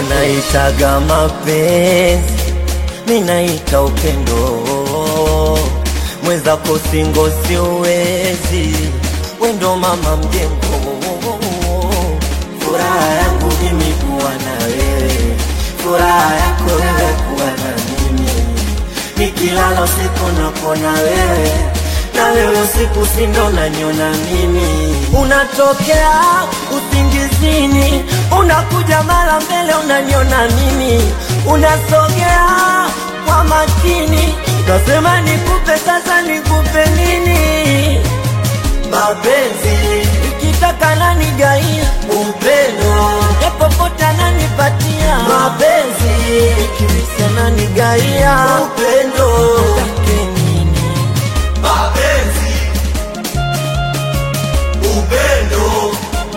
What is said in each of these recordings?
wanaitaga mapenzi, mi naita upendo. Mwenzako singo siwezi, wendo mama mjengo. Furaha yangu mimi kuwa na wewe, furaha yako wewe kuwa na mimi. Nikilala usiku napona wewe, na wewe usiku sindo naniona mimi. Unatokea usingizini, unakuja mara mbele unaniona mimi, unasogea kwa makini, nasema nikupe sasa, nikupe nini? Mapenzi ikitaka nani gaia upendo, popote ananipatia mapenzi, ikimisa nani gaia upendo, take nini? mapenzi, upendo,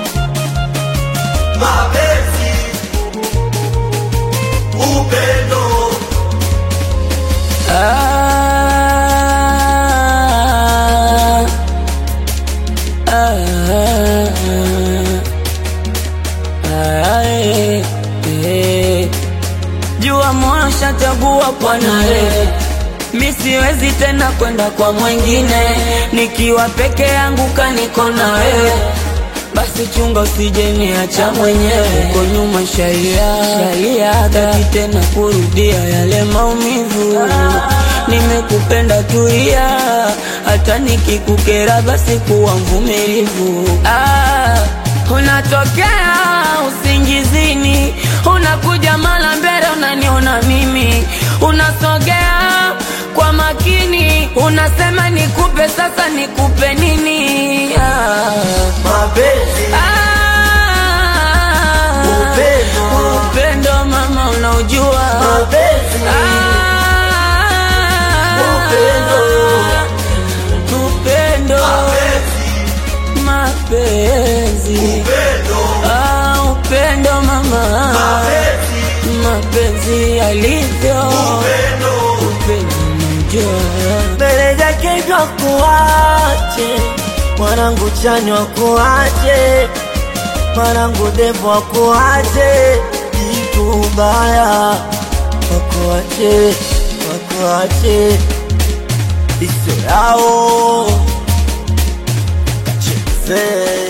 mapenzi, upendo, Ah, ah, ah, eh, eh. Jua moyo shachagua kwa nawe, mi siwezi tena kwenda kwa mwingine, nikiwa peke yangu kaniko na wewe basi chunga usije niacha mwenyewe uko nyuma shaia shaia taki tena kurudia yale maumivu nimekupenda tulia hata nikikukera basi kuwa mvumilivu ah, unatokea usingizini unakuja mara mbele unaniona mimi unasogea kwa makini unasema nikupe sasa nikupe nini ah. Mapenzi Ah, Upendo. upendo mama unaujua mapenzi Ah, Upendo. upendo mapenzi upendo, Ah, upendo mama mapenzi yalivyo upendo, upendo unajua mbele yake ndo kuache mwanangu chanywa kuache mwanangu devo akuache kitu baya wakuache wakuache iso yao kacheze